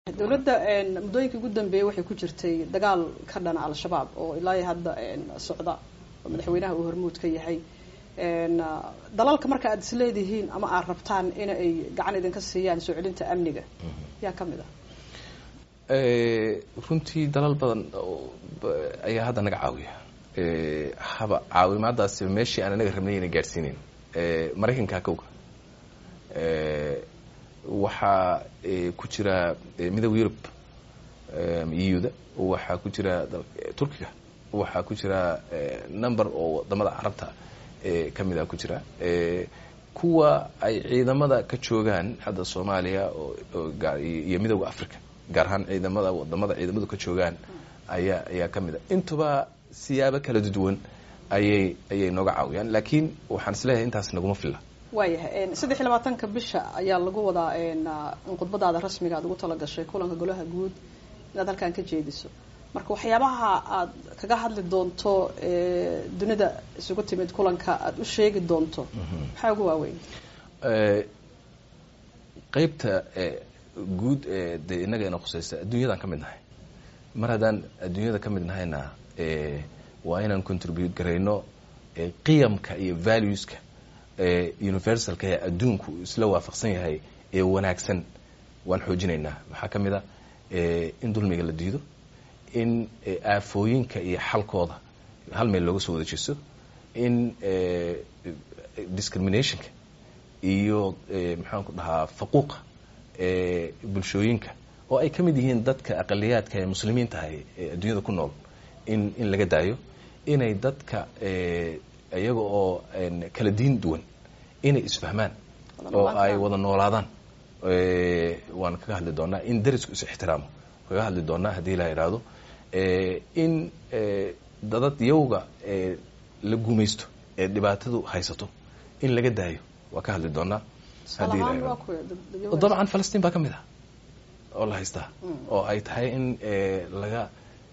dowladda muddooyinkii ugu dambeeyey waxay ku jirtay dagaal ka dhana al-shabaab oo ilaa hadda socda oo madaxweynaha uu hormuud ka yahay dalalka marka aad is leedihiin ama aad rabtaan in ay gacan idinka siiyaan soo celinta amniga yaa ka mid ah runtii dalal badan ayaa hadda naga caawiya haba caawimaadaasi meeshii aan anaga rabnay ina gaadhsiinayn maraykanka kowga waxaa ku jira midooda yurub euda waxaa ku jira turkiga waxaa ku jira number oo wadamada carabta kamida ku jira kuwa ay ciidamada ka joogaan hadda soomaaliya iyo midooda africa gaar ahaan ciidamada wadamada ciidamadu ka joogaan ayaa ayaa kamid a intuba siyaabo kala duwan ayay ayay nooga caawiyaan laakiin waxaan isleeyahay intaas naguma filla waayahay saddex iyo labaatanka bisha ayaa lagu wadaa in khudbadaada rasmiga aad ugu talagashay kulanka golaha guud inaad halkan ka jeediso marka waxyaabaha aad kaga hadli doonto dunida isugu timid kulanka aad u sheegi doonto maxaa ugu waaweyn qeybta guud ee dee innaga ina khusaysa adduunyadaan ka mid nahay mar haddaan adduunyada ka mid nahayna waa inaan contribute garayno qiyamka iyo valueska universalka ee adduunku isla waafaqsan yahay ee wanaagsan waan xoojinaynaa waxaa ka mid a in dulmiga la diido in aafooyinka iyo xalkooda hal meel looga soo wada jeesto in discriminationka iyo maxaan ku dhahaa faquuqa bulshooyinka oo ay ka mid yihiin dadka aqaliyaadka ee muslimiinta ahay ee adduunyada ku nool in in laga daayo inay dadka iyaga oo kala diin duwan inay isfahmaan oo ay wada noolaadaan waan kaga hadli doonaa in darisku is ixtiraamo kaga hadli doonaa haddii la idhaahdo in dadad yawga la gumaysto ee dhibaatadu haysato in laga daayo waa ka hadli doonaa haddii la idhahdo dabcan falastiin baa ka mid ah oo la haystaa oo ay tahay in laga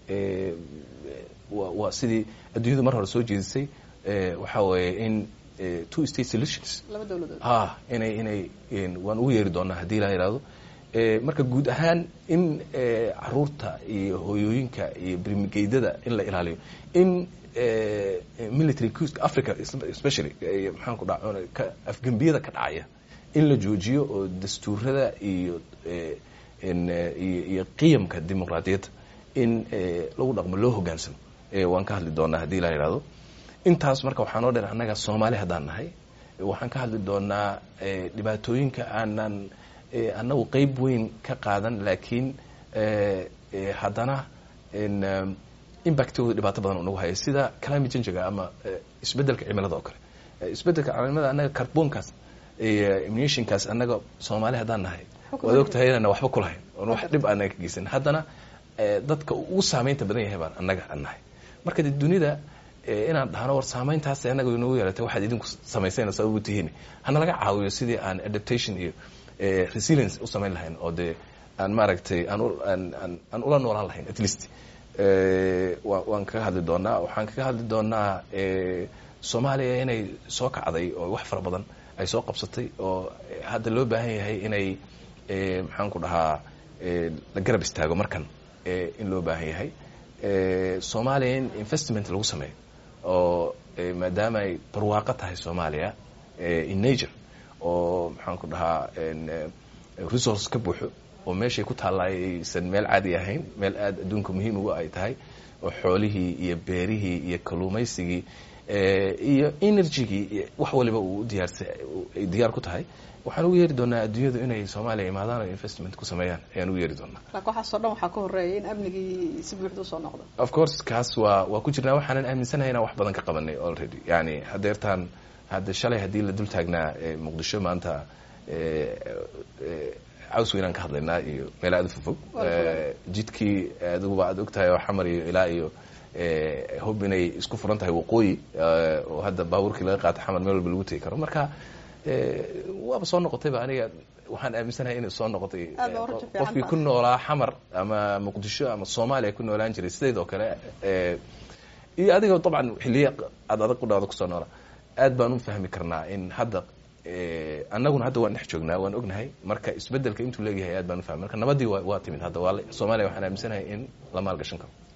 waa sidii adduunyadu mar hore soo jeedisay waxaa weeye in two state solutions ha inay inay waan ugu yeeri doonaa haddii la yidhahdo marka guud ahaan in caruurta iyo hooyooyinka iyo brimigeydada in la ilaaliyo in military cuska africa especially maxaan ku dha afgembiyada ka dhacaya in la joojiyo oo dastuurada iyo iyo qiyamka dimuqraadiyadda in lagu dhaqmo loo hogaansamo waan ka hadli doonaa haddii la yidhahdo intaas marka waxaa noo dheer annaga soomaali haddaan nahay waxaan ka hadli doonaa dhibaatooyinka aanan annagu qeyb weyn ka qaadan laakiin haddana impactigooda dhibaato badan unagu haya sida climate changiga ama isbeddelka cimilada oo kale isbeddelka cimilada annaga carbonkaas iyo emissionkaas annaga soomaali haddaan nahay waad og tahay inana waxba kulahayn oon wax dhib aanaga ka geysan haddana dadka ugu saameynta badan yahay baan annaga aan nahay marka de dunida inaan dhahno war saameyntaas annaga inoogu yeelatay waxaad idinku samaysayna sababu tihiin hana laga caawiyo sidii aan adaptation iyo resilience u samayn lahayn oo dee aan maaragtay aan ula noolaan lahayn at least waan kaga hadli doonaa waxaan kaga hadli doonaa soomaaliya inay soo kacday oo wax fara badan ay soo qabsatay oo hadda loo baahan yahay inay maxaan ku dhahaa la garab istaago markan in loo baahan yahay soomaaliya in investment lagu sameeyo oo maadaama ay barwaaqo tahay soomaaliya in nature oo maxaan ku dhahaa resource ka buuxo oo meeshay ku taalla aysan meel caadi ahayn meel aada adduunka muhiim uga ay tahay oo xoolihii iyo beerihii iyo kalluumaysigii iyo energygii iyo wax waliba uu diyaarsa ay diyaar ku tahay waxaan ugu yeeri doonaa adduunyadu inay soomaaliya imaadaan oo investment ku sameeyaan ayaan ugu yeeri doonaa laakiin waxaasoo dhan waxaa ka horeeya in amnigii si buuxda usoo noqdo of course kaas waa waa ku jirnaa waxaanan aaminsanahay inaan wax badan ka qabanay already yani hadeertaan hadda shalay haddii la dul taagnaa muqdisho maanta caws weynaan ka hadlaynaa iyo meel aada u fofog jidkii adiguba aad og tahay oo xamar iyo ilaa iyo hub inay isku furan tahay waqooyi oo hadda baabuurkii laga qaata xamar meel walba lagu tegi karo marka waaba soo noqotayba aniga waxaan aaminsanahay inay soo noqotay qofkii ku noolaa xamar ama muqdisho ama soomaaliya ku noolaan jiray sideedoo kale iyo adiga dabcan xiliya aad adag qudhaada kusoo noola aad baan u fahmi karnaa in hadda annaguna hadda waan dhex joognaa waan ognahay marka isbedelka intuu leeyahay aad baan ufahmay marka nabadii waa timid hadda waa soomaaliya waxaan aaminsanahay in la maalgashan karo